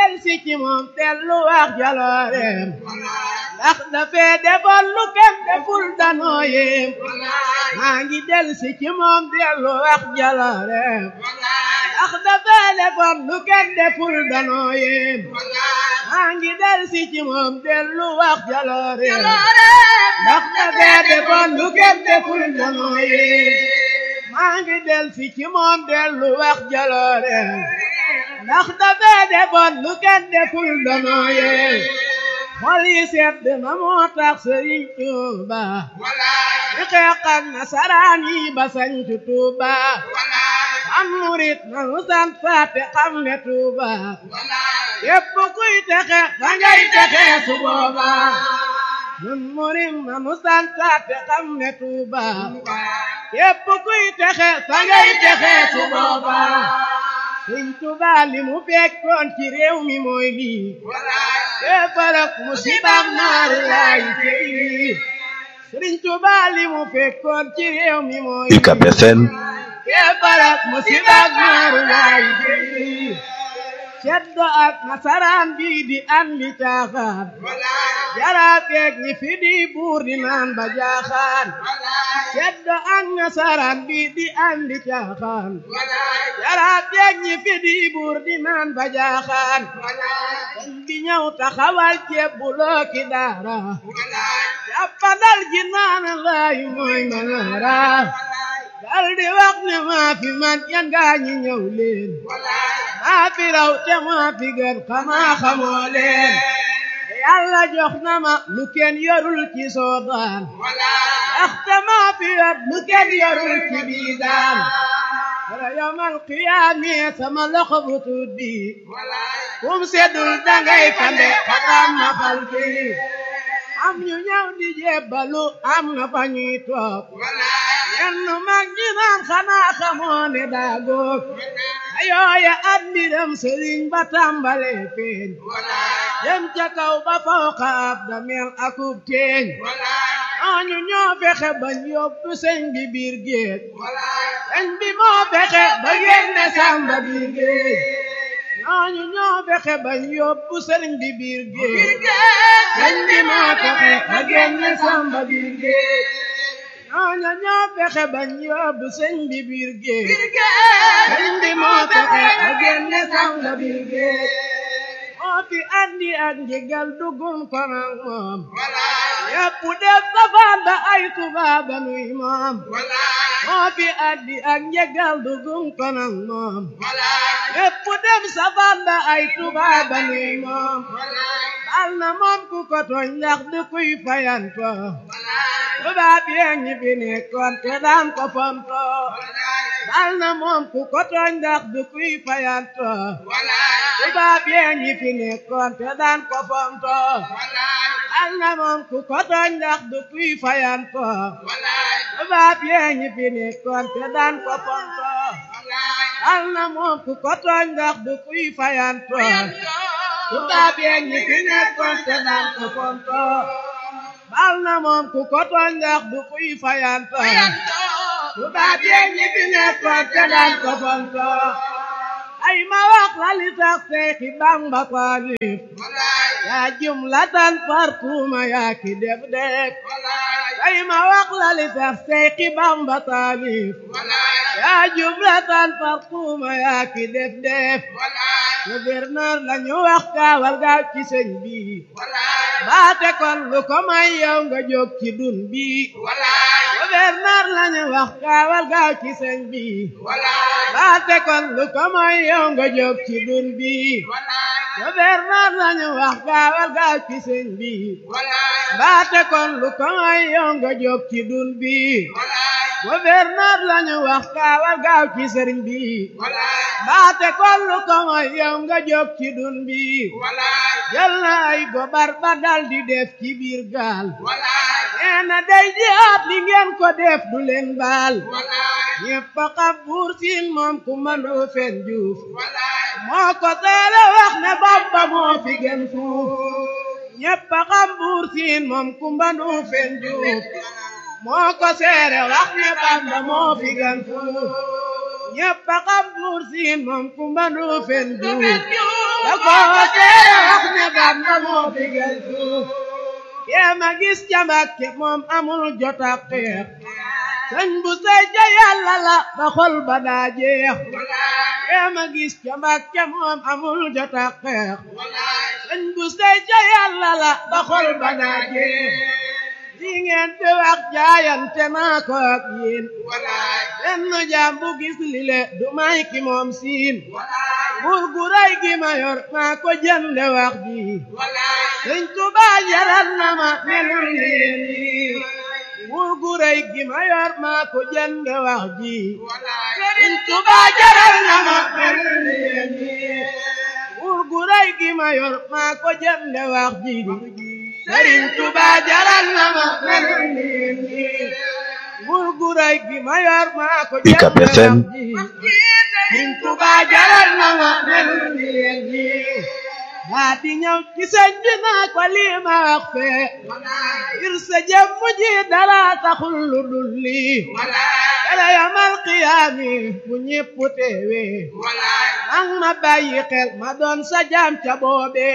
del si ci moom dellu wax jalooreem ndax dafee defoon lu kenn deful danoo yéem maa ngi del si ci moom dellu wax jalooreem ndax dafee defoon lu kenn deful danoo yéem maa ngi del si ci moom dellu wax jalooreem ndax dafee defoon lu kenn deful danoo yéem maa ngi del si ci moom dellu wax jalooreem ndax dafee defoon lu kenn deful danoo yéem xol yi sedd na moo tax Sëriñ Tuuba di xeex ak nasaraan yi ba sañcu Tuuba am murit nanu sant faate xam ne Tuuba képp kuy texe fa ngay texe su booba nun murit nanu sant faate xam ne Tuuba képp kuy texe fa ngay texe su booba Sëriñ Tuuba li mu fekkoon ci réew mi mooy lii kefarak musibam naaru laay tey Sëriñ Tuuba li mu fekkoon ci réew mi mooy UCAB FM kefarak musibam naaru laay tey ceddo ak nasaraan bi di andi caaxaan jaraateeg ñi fi di buur di naan ba jaaxaan ceddo ak nasaraan bi di andi caaxaan jaraateeg ñi fi di buur di naan ba jaaxaan dañ di ñëw taxawal ceebuloo ki daara jàppandal ji naan laay mooy manaara dal di wax ne maa fi man yan gaa ñi ñëw leen maa fi raw te maa fi gën xamaa xamoo leen yàlla jox na ma lu kenn yorul ci soodaan ndaxte maa fi yor lu kenn yorul ci biidaan wala yomal qiyaami sama loxo bu tuut bi kum seddul dangay fande xatam ma fal bi am ñu ñëw di jébbalu am na fa ñuy toog yenn mag ñi naan xanaa xamoo ne daa góog ayooya at mbiram sëriñ ba tàmbale feeñ dem ca kaw ba fawqa ab damel akub teeñ ñooñu ñoo fexe bañ yóbbu sëñ bi biir géej sëñ bi moo fexe ba génne sàmba biir géej ñooñu ñoo fexe bañ yóbbu sëriñ bi biir géej sëñ bi moo fexe ba génne sàmba biir géej ñooñu ñoo fexe bañ yóbbu sëñ bi biir géej sëñ bi moo fexe ba génne sàmba biir géej moo fi andi ak njëgal dugum ko nag moom yépp def safaan ba ay tubaaba nuy moom moo fi andi ak njëgal dugum ko nag moom yépp def safaan ba ay tubaaba nuy moom bal na moom ku ko tooñ ndax du kuy fayanto tubaab yee ñi fi nekkoon te daan ko fonto bal na moom ku ko tooñ ndax du kuy fayanto tubaab yee ñi fi nekkoon te daan ko fonto bal na moom ku ko tooñ ndax du kuy fayanto tubaab yee ñi fi nekkoon te daan ko fonto bal na moom ku ko tooñ ndax du kuy fayanto tubaab yee ñi fi nekkoon te daan ko fonto bal na moom ku ko tooñ ndax du kuy fayanto tubaab yee ñi fi nekkoon te daan ko fonto ay ma wax la li tax Seexi Bamba taalif yaa jumlatan fartuma yaa ki def def ay ma wax la li tax Seexi Bamba taalif yaa jumlatan fartuma yaa ki def def gouverneur lañu wax kaawal gaaw ci sëñ bi baate kon lu ko may yow nga jóg ci dun bi gouverneur lañu wax kaawal gaaw ci sëñ bi baate kon lu ko may yow nga jóg ci dun bi gouverneur lañu wax kaawal gaaw ci sëñ bi baate kon lu ko may yow nga jóg ci dun bi gouverneur lañu wax kaawal gaaw ci sëriñ bi baate kon lu ko may yow nga jóg ci dun bi jël na ay gobar ba dal di def ci biir gaal nee na day jihaat li ngeen ko def du leen baal ñépp a xam buur siin moom ku mënu fen juuf moo ko teele wax ne Bamba moo fi gën fuuf ñépp a xam buur siin moom ku mënu fen juuf moo ko seere wax ne Bamba moo fi gën fuuf ñépp a xam buur siin moom ku mënu fen juuf da ko seere wax ne Bamba moo digal suuf kee ma gis ca Mbàkke moom amul jot ak xeex sëñ bu sey ja yàlla la ba xol ba daa jeex kee ma gis ca Mbàkke moom amul jot ak xeex sëñ bu sey ja yàlla la ba xol ba daa jeex li ngeen di wax jaayante naa ko ak yéen benn jaam bu gis lile du may ki moom siin buur gu rëy gi ma yor maa ko jënde wax ji sëñ Tuubaa jaral na ma melul leen nii buur gu rëy gi ma yor maa ko jënde wax ji sëñ Tuubaa jaral na ma melul leen nii buur gu rëy gi ma yor maa ko jënde wax ji Sëriñ Tuubaa jaral na ma melul leen nii buur gu rëy gi ma yor maa ko UCAB jënde FM wax ji Sëriñ Tuubaa jaral na ma melul leen nii daa di ñëw ci sëñ bi naa ko lii ma wax fee ngir sa jëmm ji dara taxul lu dul lii yàlla yamal qiyaami bu ñépp teewee nang ma bàyyi xel ma doon sa jaam ca boobee